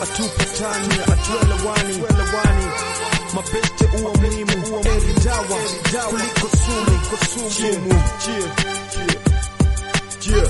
atupatani atuelewani welewani mabeste uwa muhimu uwa eri dawa kuliko sumu sumu Cheer. Cheer.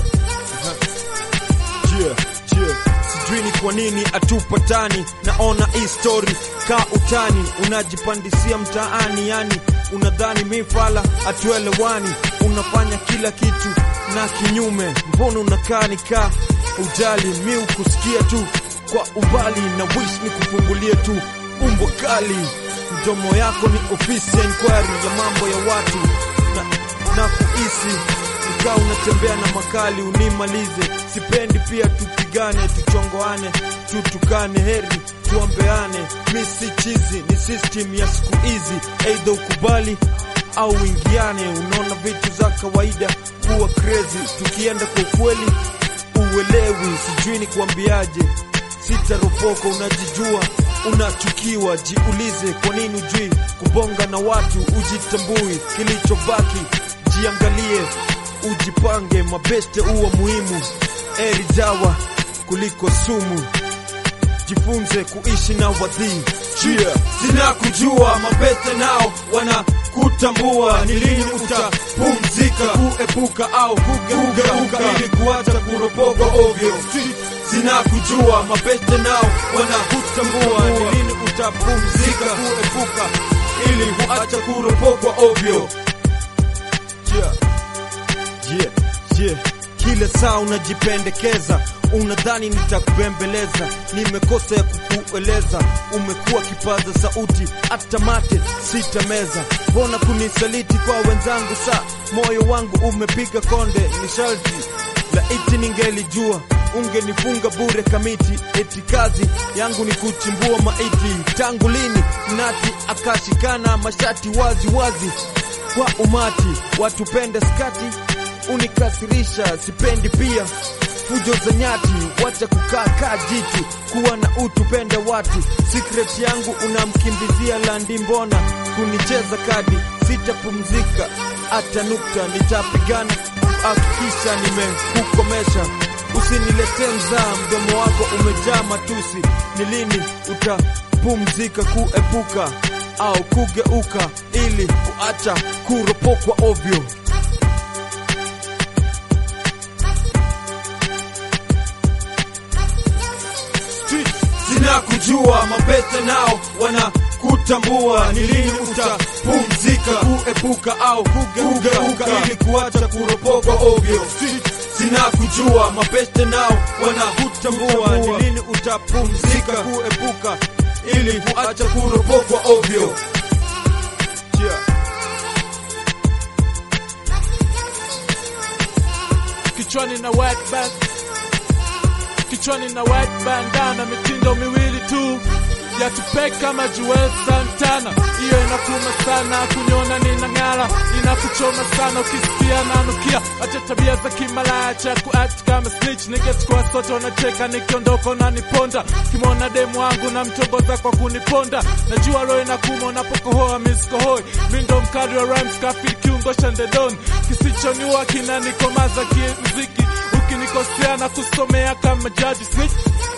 Cheer. Cheer. sijui ni kwa nini atupatani naona hii story ka utani unajipandisia mtaani yani unadhani mifala atuelewani unafanya kila kitu na kinyume mbona unakaa nikaa ujali mi ukusikia tu kwa umbali na wish ni kufungulie tu umbo kali mdomo yako ni ofisi ya inquiry ya mambo ya watu na, na kuhisi ukaa unatembea na makali unimalize sipendi pia tupigane tuchongoane tutukane heri tuombeane mi si chizi ni system ya siku hizi eidha ukubali au uingiane unaona vitu za kawaida kuwa crazy tukienda kwa ukweli uelewi sijui ni kuambiaje sitaropoko unajijua unachukiwa jiulize kwa nini ujui kubonga na watu ujitambui kilichobaki jiangalie ujipange mabeste uwa muhimu eri dawa kuliko sumu jifunze kuishi na wadhii chia sina kujua mabeste nao wana kutambua ni lini utapumzika kuepuka au kugeuka ili kuacha kuropogwa ovyo sina kujua mabeste nao wana kutambua ni lini utapumzika kuepuka ili kuacha kuropogwa ovyo yeah. Yeah, yeah. Kila saa unajipendekeza, unadhani nitakubembeleza. Nimekosa ya kukueleza, umekuwa kipaza sauti, hata mate sitameza. Mbona kunisaliti kwa wenzangu? Saa moyo wangu umepiga konde, ni sharti laiti ningelijua ungenifunga bure kamiti. Eti kazi yangu ni kuchimbua maiti. Tangu lini mnati akashikana mashati wazi wazi kwa umati, watupende skati unikasirisha, sipendi pia fujo za nyati, wacha kukaa kaa jitu, kuwa na utu, pende watu. Secret yangu unamkimbizia landi, mbona kunicheza kadi? Sitapumzika hata nukta, nitapigana hakikisha nimekukomesha. Usiniletee mzaa, mdomo wako umejaa matusi. Ni lini utapumzika kuepuka au kugeuka ili kuacha kuropokwa ovyo? Sina kujua mabete nao wana kutambua ni lini utapumzika kuepuka au kugeuka ili kuacha kuropokwa ovyo. Sina kujua mabeste nao wana kutambua ni lini utapumzika kuepuka ili kuacha kuropokwa ovyo. Yeah. kichwani na white band kichwani na white bandana mitindo miwili tu ya tupe kama Joel Santana, hiyo inakuma sana kunyona ninang'ala, inakuchoma sana ukisikia nanukia, acha tabia za kimalaya cha kuact kama snitch, niggas kwa sote wanacheka nikiondoka unaniponda, kimona demu wangu na mtongoza kwa kuniponda, najua roho inakuma unapokohoa misikohoi, mi ndo mkali wa rhymes kafiri kiungo cha ndedoni, kisichoniua kinanikomaza kimziki ukinikosea na kusomea kama jaji snitch